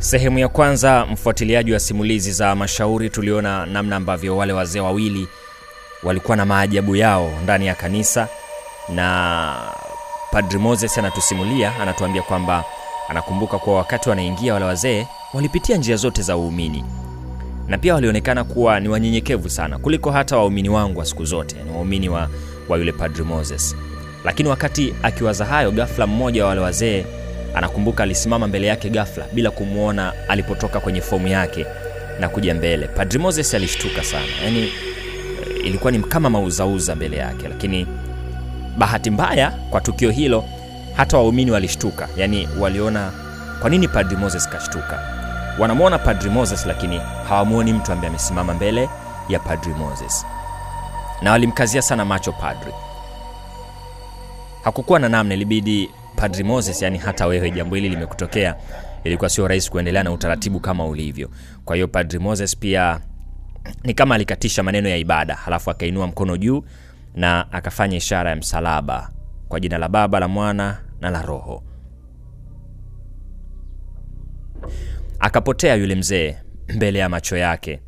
Sehemu ya kwanza, mfuatiliaji wa simulizi za mashauri, tuliona namna ambavyo wale wazee wawili walikuwa na maajabu yao ndani ya kanisa, na Padri Moses anatusimulia, anatuambia kwamba anakumbuka kuwa wakati wanaingia wale wazee walipitia njia zote za uumini na pia walionekana kuwa ni wanyenyekevu sana kuliko hata waumini wangu wa siku zote, ni waumini wa, wa yule Padri Moses. Lakini wakati akiwaza hayo, ghafla mmoja wa wale wazee anakumbuka alisimama mbele yake ghafla bila kumwona alipotoka kwenye fomu yake na kuja mbele. Padri Moses alishtuka sana, yaani ilikuwa ni kama mauzauza mbele yake, lakini bahati mbaya kwa tukio hilo hata waumini walishtuka, yaani waliona kwa nini Padri Moses kashtuka. Wanamwona Padri Moses lakini hawamwoni mtu ambaye amesimama mbele ya Padri Moses, na walimkazia sana macho padri. Hakukuwa na namna, ilibidi Padri Moses, yani hata wewe jambo hili limekutokea, ilikuwa sio rahisi kuendelea na utaratibu kama ulivyo. Kwa hiyo Padri Moses pia ni kama alikatisha maneno ya ibada, halafu akainua mkono juu na akafanya ishara ya msalaba kwa jina la Baba, la Mwana na la Roho. Akapotea yule mzee mbele ya macho yake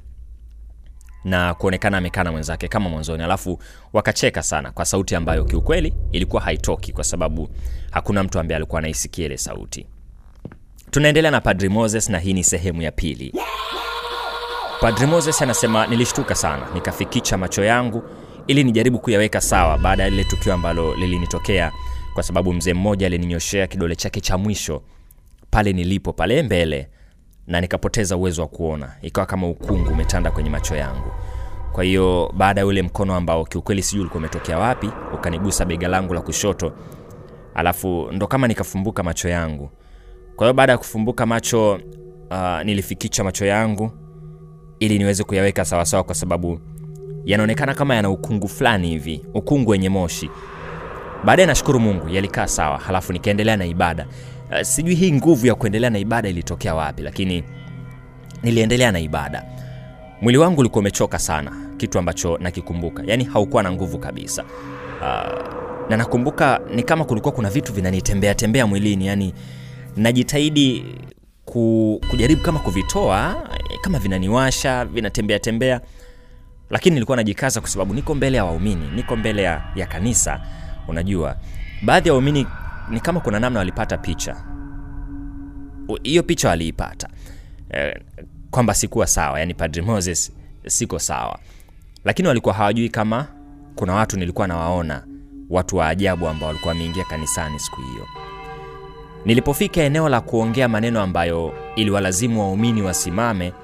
na kuonekana amekaa na mwenzake kama mwanzoni, alafu wakacheka sana kwa sauti ambayo kiukweli ilikuwa haitoki, kwa sababu hakuna mtu ambaye alikuwa anaisikia ile sauti. Tunaendelea na Padri Moses na hii ni sehemu ya pili. Padri Moses anasema, nilishtuka sana, nikafikicha macho yangu ili nijaribu kuyaweka sawa baada ya lile tukio ambalo lilinitokea, kwa sababu mzee mmoja alininyoshea kidole chake cha mwisho pale nilipo pale mbele na nikapoteza uwezo wa kuona, ikawa kama ukungu umetanda kwenye macho yangu. Kwa hiyo baada ya ule mkono ambao kiukweli sijui ulikuwa umetokea wapi, ukanigusa bega langu la kushoto, alafu ndo kama nikafumbuka macho yangu. Kwa hiyo baada ya kufumbuka macho uh, nilifikicha macho yangu ili niweze kuyaweka sawasawa, kwa sababu yanaonekana kama yana ukungu fulani hivi, ukungu wenye moshi. Baadaye nashukuru Mungu yalikaa sawa, halafu nikaendelea na ibada. Uh, sijui hii nguvu ya kuendelea na ibada ilitokea wapi, lakini niliendelea na ibada. Mwili wangu ulikuwa umechoka sana, kitu ambacho nakikumbuka, yaani haukuwa na nguvu kabisa. Uh, na nakumbuka ni kama kulikuwa kuna vitu vinanitembea tembea mwilini, yani najitahidi ku, kujaribu kama kuvitoa, kama vinaniwasha vinatembea tembea, lakini nilikuwa najikaza kwa sababu niko mbele ya waumini, niko mbele ya, ya kanisa. Unajua, baadhi ya waumini ni kama kuna namna walipata picha hiyo picha waliipata e, kwamba sikuwa sawa, yani Padri Moses siko sawa, lakini walikuwa hawajui kama kuna watu nilikuwa nawaona, watu wa ajabu ambao walikuwa wameingia kanisani siku hiyo. Nilipofika eneo la kuongea maneno ambayo iliwalazimu waumini wasimame,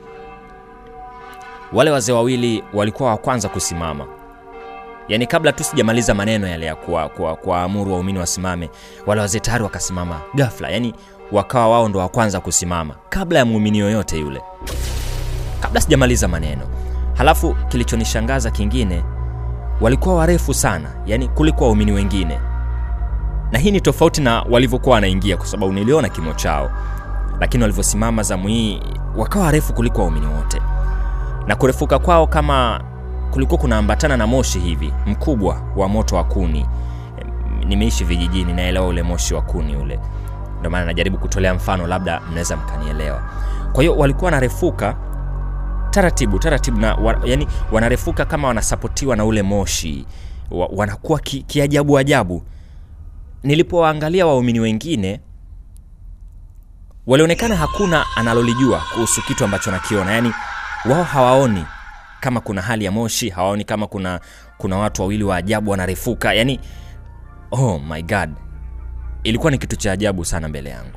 wale wazee wawili walikuwa wa kwanza kusimama yaani kabla tu sijamaliza maneno yale ya kuwaamuru kwa, kwa waumini wasimame, wale wazee tayari wakasimama ghafla, yaani wakawa wao ndo wa kwanza kusimama kabla ya muumini yoyote yule, kabla sijamaliza maneno. Halafu kilichonishangaza kingine, walikuwa warefu sana, yaani kuliko waumini wengine, na hii ni tofauti na walivyokuwa wanaingia, kwa sababu niliona kimo chao, lakini walivyosimama zamu hii wakawa warefu kuliko waumini wote, na kurefuka kwao kama kulikuwa kunaambatana na moshi hivi mkubwa wa moto wa kuni. Nimeishi vijijini, naelewa ule moshi wa kuni ule, ndio maana najaribu kutolea mfano, labda mnaweza mkanielewa. Kwa hiyo walikuwa wanarefuka taratibu taratibu na wa, yani wanarefuka kama wanasapotiwa na ule moshi wa, wanakuwa ki, kiajabu ajabu. Nilipowaangalia waumini wengine walionekana hakuna analolijua kuhusu kitu ambacho nakiona, yani wao hawaoni kama kuna hali ya moshi, hawaoni kama kuna kuna watu wawili wa ajabu wanarefuka. Yani, oh my god, ilikuwa ni kitu cha ajabu sana mbele yangu.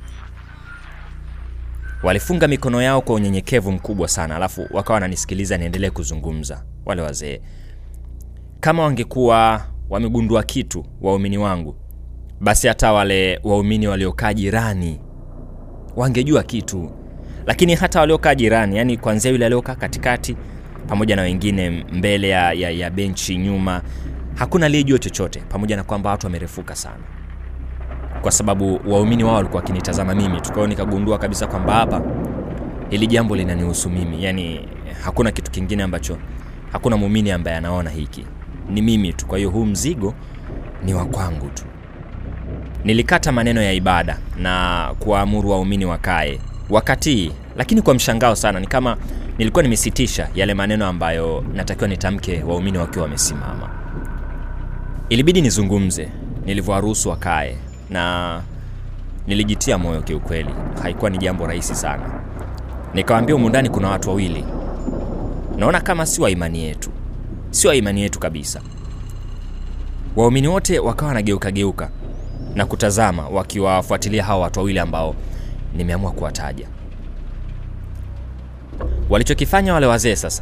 Walifunga mikono yao kwa unyenyekevu mkubwa sana, alafu wakawa wananisikiliza niendelee kuzungumza. Wale wazee kama wangekuwa wamegundua kitu, waumini wangu, basi hata wale waumini waliokaa jirani wangejua kitu, lakini hata waliokaa jirani, yani kuanzia yule aliokaa katikati pamoja na wengine mbele ya, ya, ya benchi nyuma, hakuna aliyejua chochote, pamoja na kwamba watu wamerefuka sana, kwa sababu waumini wao walikuwa wakinitazama mimi tu. Kwa hiyo nikagundua kabisa kwamba hapa hili jambo linanihusu mimi, yani hakuna kitu kingine ambacho, hakuna muumini ambaye anaona hiki, ni mimi tu. Kwa hiyo huu mzigo ni wa kwangu tu. Nilikata maneno ya ibada na kuwaamuru waumini wakae wakatii, lakini kwa mshangao sana, ni kama nilikuwa nimesitisha yale maneno ambayo natakiwa nitamke waumini wakiwa wamesimama. Ilibidi nizungumze nilivyowaruhusu wakae, na nilijitia moyo kiukweli. Haikuwa ni jambo rahisi sana. Nikawaambia humu ndani kuna watu wawili naona kama si wa imani yetu, si wa imani yetu kabisa. Waumini wote wakawa wanageuka geuka na kutazama wakiwafuatilia hawa watu wawili ambao nimeamua kuwataja. Walichokifanya wale wazee sasa,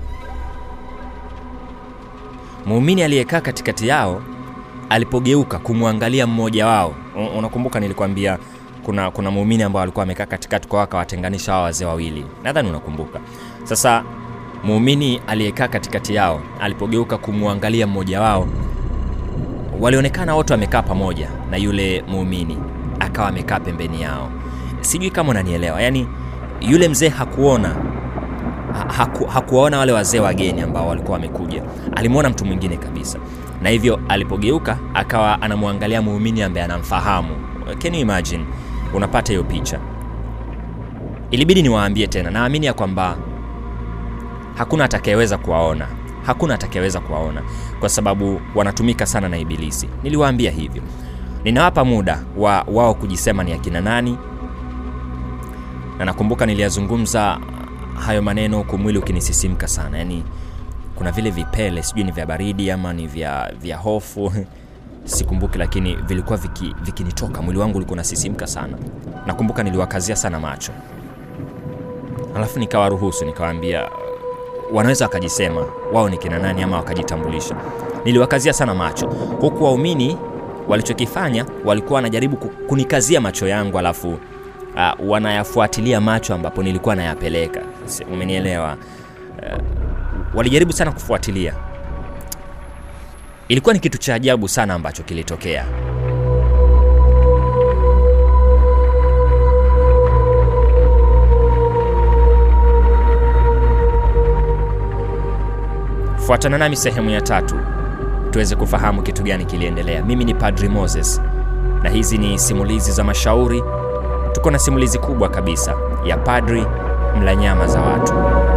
muumini aliyekaa katikati yao alipogeuka kumwangalia mmoja wao, un- unakumbuka nilikwambia kuna, kuna muumini ambao alikuwa amekaa katikati kwa akawatenganisha hawa wazee wawili, nadhani unakumbuka. Sasa muumini aliyekaa katikati yao alipogeuka kumwangalia mmoja wao, walionekana wote wamekaa pamoja na yule muumini akawa amekaa pembeni yao. Sijui kama unanielewa, yaani yule mzee hakuona ha- haku, hakuwaona wale wazee wageni ambao walikuwa wamekuja, alimwona mtu mwingine kabisa, na hivyo alipogeuka akawa anamwangalia muumini ambaye anamfahamu. Can you imagine? Unapata hiyo picha. Ilibidi niwaambie tena, naamini ya kwamba hakuna atakayeweza kuwaona, hakuna atakayeweza kuwaona kwa sababu wanatumika sana na Ibilisi. Niliwaambia hivyo, ninawapa muda wa wao kujisema ni akina nani, na nakumbuka niliyazungumza hayo maneno huku mwili ukinisisimka sana, yaani kuna vile vipele, sijui ni vya baridi ama ni vya, vya hofu sikumbuki, lakini vilikuwa viki- vikinitoka, mwili wangu ulikuwa unasisimka sana. Nakumbuka niliwakazia sana macho, alafu nikawaruhusu, nikawaambia wanaweza wakajisema wao ni kina nani ama wakajitambulisha. Niliwakazia sana macho, huku waumini walichokifanya walikuwa wanajaribu ku- kunikazia macho yangu, alafu uh, wanayafuatilia macho ambapo nilikuwa nayapeleka. Si- Umenielewa? Uh, walijaribu sana kufuatilia. Ilikuwa ni kitu cha ajabu sana ambacho kilitokea. Fuatana nami sehemu ya tatu tuweze kufahamu kitu gani kiliendelea. Mimi ni Padri Moses na hizi ni simulizi za mashauri. Tuko na simulizi kubwa kabisa ya padri mla nyama za watu.